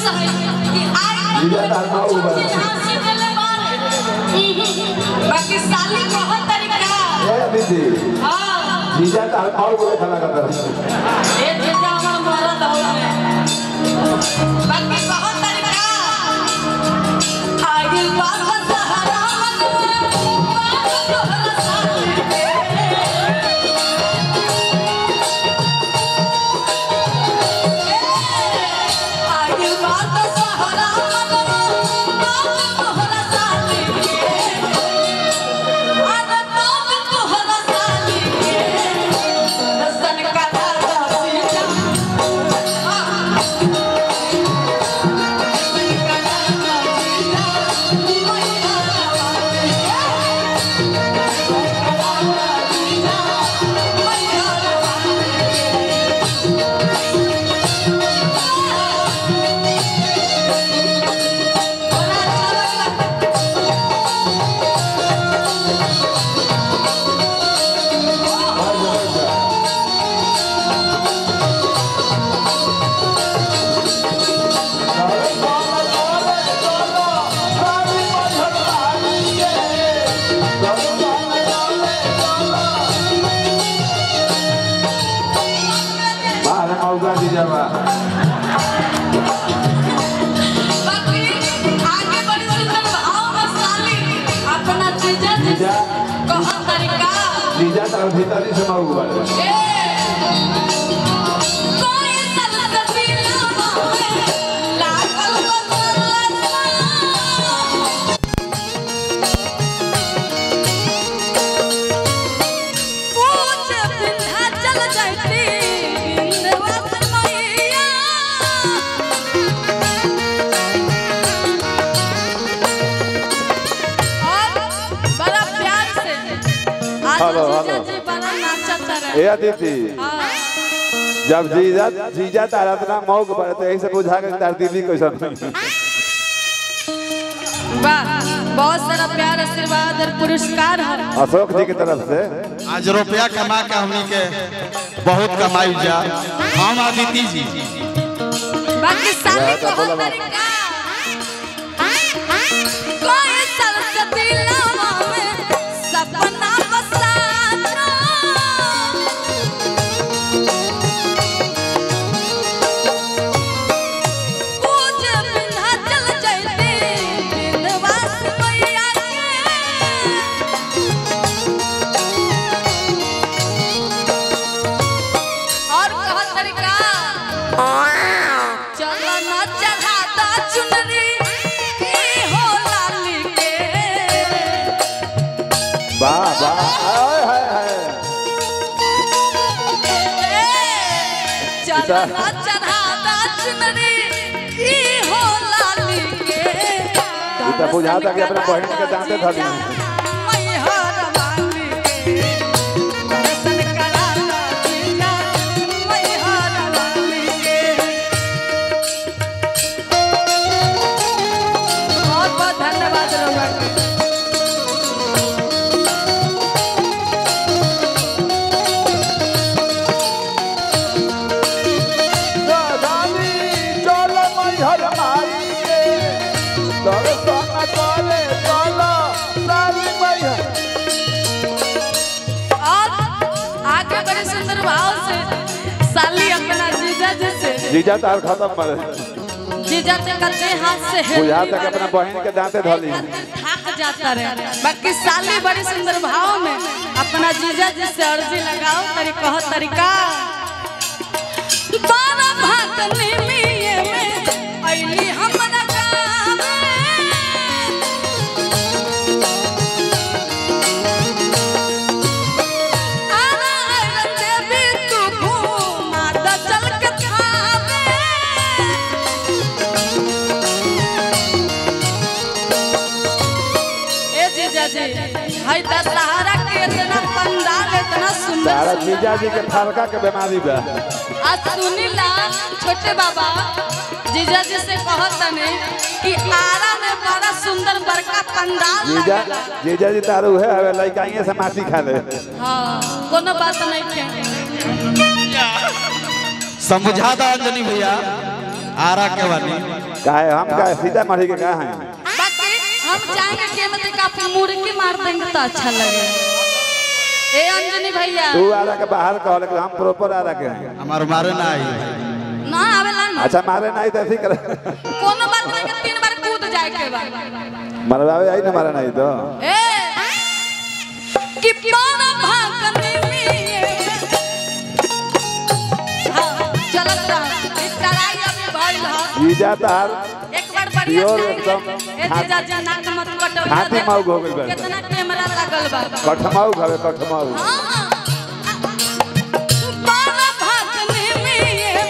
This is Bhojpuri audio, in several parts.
खुश है कि आई जीजा तार माँ उबा। हासिल ले बारे बाकी साली कहो तरीका ए दीदी हां जीजा तार और बोले खाना करता है ए जीजा हमर मरद हवे बाकी कहो तरीका आगे बात सहारा आगे बात सहारा तोहरा साली आना तो तोहरा साली दसन का दादा सीता बाहर मौका जीजा बा बाकी आगे बड़ी सुंदर भाव में साली अपना जीजा जी जीजा। कहा तरीका जीजा तार भीतर से माऊ बा ए कोई सलगती लावे लागल बदलता पूछ बिंधा चल जाती बिंदवास मैया और बड़ा प्यार से आज हेलो, जीजा हेलो। जी बड़ा नाचत रहे ए दीदी हाँ जब जीजा जीजा तार इतना मौक बा तो यही से बुझा के तार दीदी कैसन वाह बहुत सारा प्यार आशीर्वाद और पुरस्कार है अशोक जी की तरफ से आज रुपया कमा के हमनी के बहुत कमाई जा हम अदिति जी बाकी साली या को तो बोला बात। तरीका कोई सरस्वती लावा में सपना बसाना पूज बिन्हा चल जैते बिंदवास मैया के और कहा तरीका चलो न चढ़ाता चुनरी की हो लाली के वाह वाह हाय हाय हाय चलो न चढ़ाता चुनरी की हो लाली के ई तो बुझाता कि अपने बहन के दांते धली हैं। मैहर वाली के दर्शन कराता जीजा मैहर वाली के बहुत बहुत धन्यवाद रउआ के दादी चलो मैहर माई के दर्शन करे चलो साली मैहर और आगे बड़े सुंदर भाव से साली अपना जीजा जी से जीजा तार खत्म मरे जीजा से कच्चे हाथ से है बुझाता कि अपने बहन के दांते धली हैं। थक जाता रहे बाकी साली बड़ी सुंदर भाव में अपना जीजा जी से अर्जी लगाओ तरी कहो तरीका बारह भागने में में अइली हमरा गाँव आना आइलन देवी तू घूमा द चल के थावे ए जीजा जी हाय दशहरा के इतना पंडाल इतना सुंदर तारा सुंदर जीजा जी के फलका के बीमारी बा आज सुनीला छोटे बाबा जीजा जी से कहत तने कि आरा में बड़ा सुंदर बड़का पंडाल जीजा लगेला जीजा जी तारू है हवे लइकाइए से माटी खा ले हाँ कोनो बात नहीं है समझा दा अंजनी भैया आरा के वाली काहे हम का सीतामढ़ी के कहा हैं बाकी हम चाहेंगे कि मतलब आप मुर्गी मार देंगे तो अच्छा लगे ए अंजनी भैया तू आरा के बाहर कह लेकिन हम प्रॉपर आरा के हैं हमार मारे ना आई ना आवेला ना अच्छा मारे नहीं तो ऐसे ही करे कोनो बात नहीं कि तीन बार कूद जाए के बाद मरवावे आई ना मारे नहीं तो ए कि पाना भागने में हाँ चलत रहा ई तराई अभी भइल ह जीजा तार एक बार बढ़िया प्योर से एकदम ए जीजा जी नाक मत कटो हाथी माउग हो गइल बा। कितना कैमरा लगल बा कठमाऊ घरे कठमाऊ हाँ पाना भागने में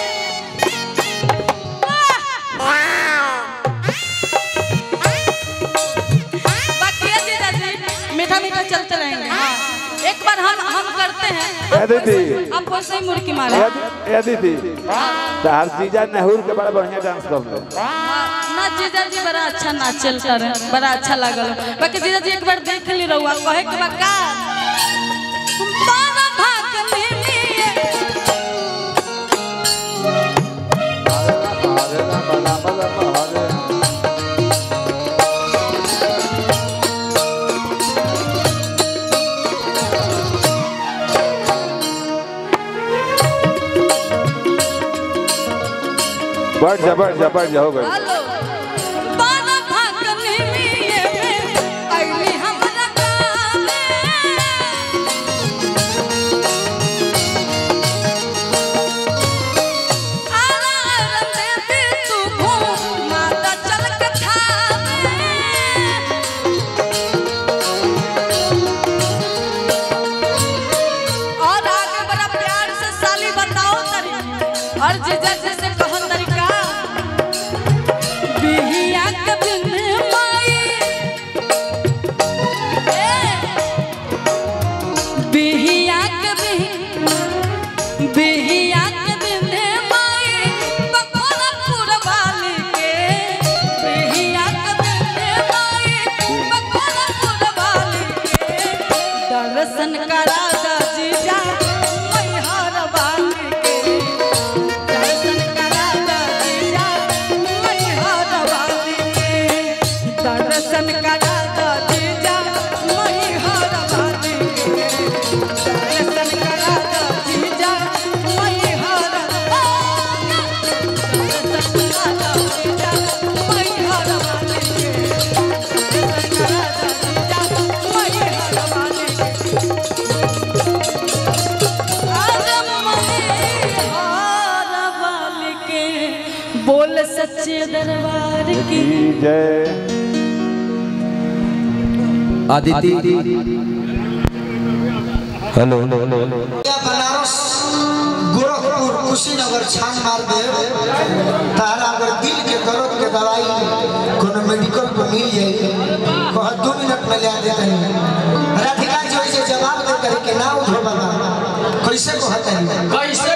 बाकी है जीजा जी मीठा मीठा चलते रहेंगे हाँ एक बार हम हम करते हैं ए दीदी आप वैसे ही मुर्गी मारे ए- ए दीदी तार जीजा नेहरू के बड़ा बढ़िया डांस कर ले ना जीजा जी बड़ा अच्छा नाचल कर बड़ा अच्छा लागल बाकी जीजा जी एक बार देख ली रहुआ कहे के बा का पाना भागने में हरे राम राम राम हरे बढ़ जा बढ़ जा बढ़ जा हो गई हेलो पाना भागने में अइली हमरा गावे आरा आरा में तू घूम माता चल के थावे और आगे बड़ा प्यार से साली बताओ तरी और जीजा जी से कहो तरीका बिहिया के बिन माई ए, बिहिया के बिन बिहिया के बिन माई बकोला पुरवाली के बिहिया के बिन माई बकोला पुरवाली के दर्शन करा दा जीजा मैहर वाली के दर्शन करा दा जीजा मैहर वाली के दर्शन करा दा जीजा मैहर वाली के दर्शन करा दा जीजा मैहर दर्शन करा दा जीजा मैहर वाली के दर्शन करा दा जीजा मैहर वाली के बोल सच्चे दरबार की की जय आदिति हेलो या बनारस गोरखपुर कुशीनगर छान मार दे तारा अगर दिल के दर्द के दवाई कोनो मेडिकल पर मिल जाई कह दो मिनट में ले दे तनी राधिका जी वैसे जवाब दे करे के ना उठो बाबा कैसे कहत है कैसे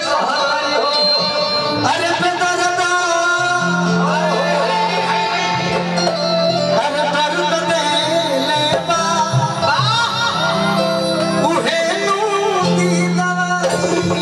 अरे बेदर्दा अरे दर्द दे ले बा उहे नू दी दवाई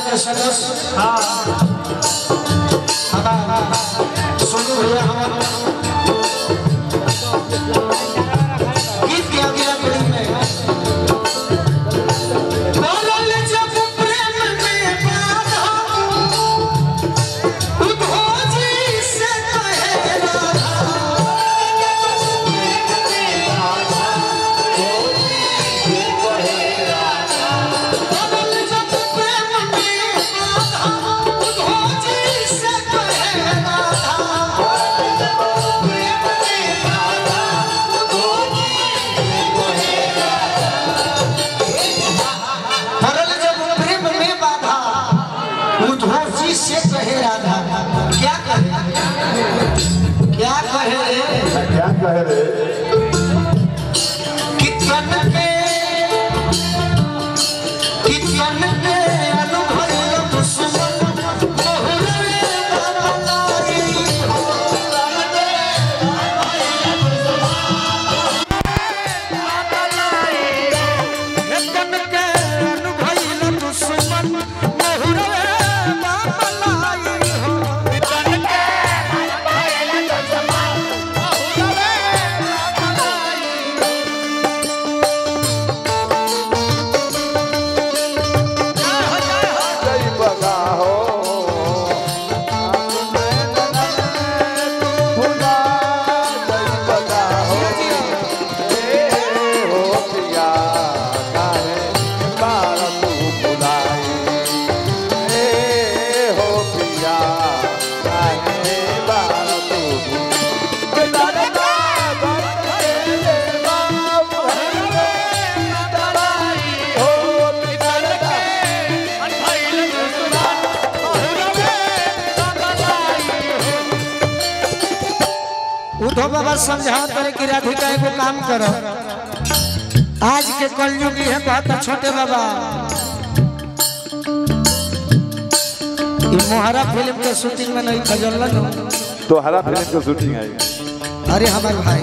के सदस्य हमारा सोनू भैया हमारा गीत के अगला कड़ी में बोलल जब प्रेम में बाधा उद्भोजी से कहे बोलल जब प्रेम में बाधा उद्भोजी से कहे भरल जब प्रेम में बाधा उद्भोजी से कहे राधा क्या कहे क्या कहे क्या कह रे कितन के कितन के अनुभव दुश्मन बहुरे बनाई एकन के अनुभइल दुश्मन नहुरवे बाबलाई हो एकन के अनुभइल दुश्मन नहुरवे बाबलाई जय बगा हो भुला जय बगा हो ए हो पिया काहे बार तू भुलाई ए हो पिया काहे बार तू भुलाई उद्धव बाबा समझाओ करे कि राधिका एगो काम करो आज के कलयुगी है बहुत छोटे बाबा ये मोहरा फिल्म के शूटिंग में नहीं खजल लगो तो हरा फिल्म की शूटिंग आई अरे हमारे भाई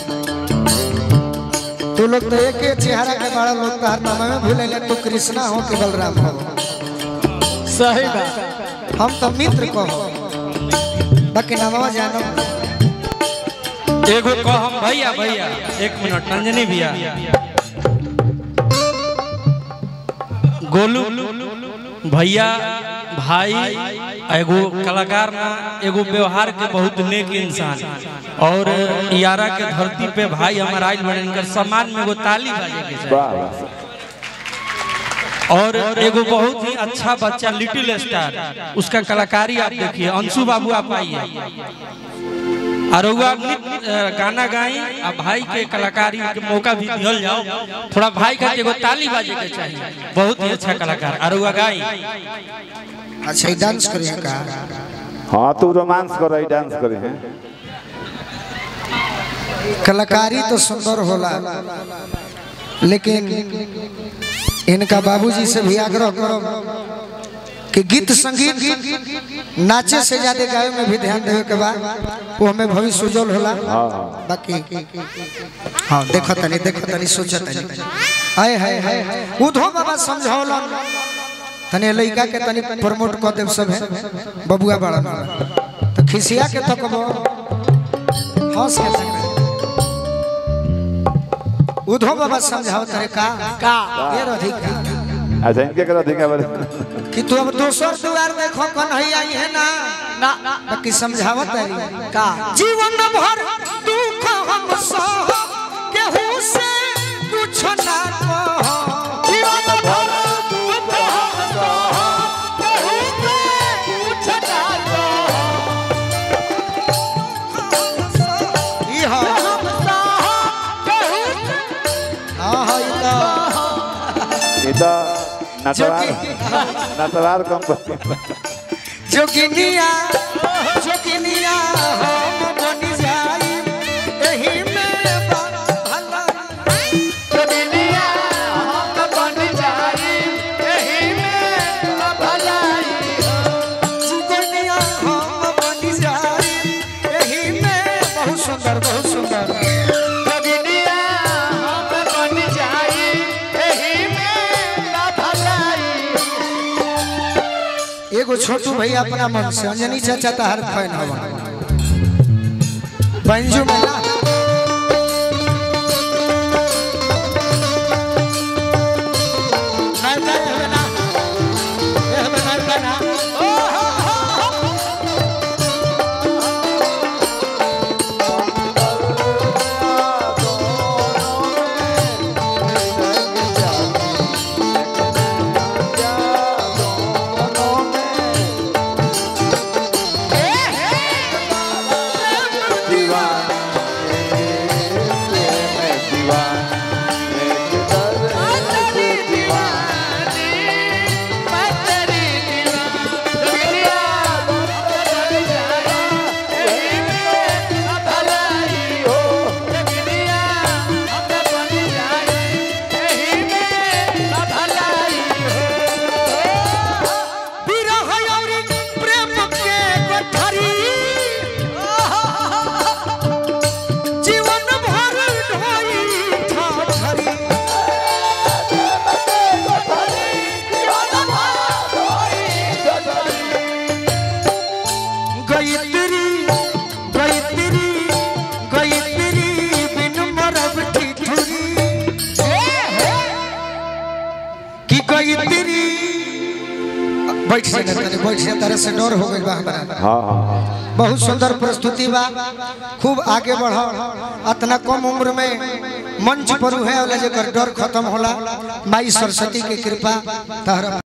तू लोग तो एक ही चेहरा के बड़ा लोग तो हर नाम में भूले ले तू कृष्णा हो कि बलराम हो सही बात हम तो मित्र को हो बाकी नामवा जानो एगो कहम भैया भैया एक मिनट नंजनी भैया गोलू भैया भाई एगो कलाकार ना एगो व्यवहार के बहुत नेक इंसान और यारा के धरती पे भाई हमारा आइल बड़े इनकर सम्मान में एगो ताली बाजे के चाही वाह वाह और एगो बहुत ही अच्छा बच्चा लिटिल स्टार उसका कलाकारी आप देखिए अंशु बाबू आप आइए और रउआ अपनी अ, गाना गाई आ भाई के कलाकारी के मौका भी दिहल जाओ थोड़ा भाई का एगो ताली बाजे के चाहिए बहुत ही अच्छा कलाकार और रउआ गाई अच्छा ये डांस करिए का हाँ तू रोमांस कर रही डांस करे हैं कलाकारी तो सुंदर होला लेकिन इनका बाबूजी से भी आग्रह करो कि गीत संगीत नाचे से ज्यादा गावे में भी ध्यान देवे के बाद वो हमें भविष्य उज्जवल होला हाँ हाँ बाकी हाँ देखो तनी देखो तनी सोचो तनी हाय हाय हाय उधो बाबा समझौलन तनी लइका के तनी प्रमोट कर देव सब है बबुआ बड़ा तो खिसिया के तो कबो हंस के तनी उधो बाबा समझाओ तरे का का ये रधिका अच्छा इनके करा देंगे बारे कि तू अब दोसर दुआर देखो कन्हैया आई है ना ना ना बाकी समझावत तारी का जीवन भर दुख हम सह केहू से कुछ ना कह जीवन भर दुख हम सह, केहू से कुछ ना कह। ई हा हम सह, केहू से हां हा ई तो ये तो नटवार नटवार कंपनी जोगिनिया जोगिनिया हम बन जाई एही में बड़ा भला दुनिया हम बन जाई, एही में भलाई जोगिनिया हम बन जाई एही में बहुत सुंदर बहुत सुंदर दुनिया हम बन जाई, एही में भलाई एगो छोटू भैया अपना मन से अंजनी चाचा तहार फैन हवा बंजू में ना नहीं, नहीं, हमें ना। ये हमें नहीं करना। विरह औरी प्रेम के गठरी जीवन भर ढोई ठाठरी गयत्री गयत्री गयत्री बिन मरब ठिठुरी की गयत्री बैठ से ना तने बैठ से तरह से डर हो गइल बा हमरा हाँ हाँ हाँ बहुत सुंदर प्रस्तुति बा खूब आगे बढ़ो इतना कम उम्र में मंच पर है वाला जेकर डर खत्म होला माई सरस्वती के कृपा तहरा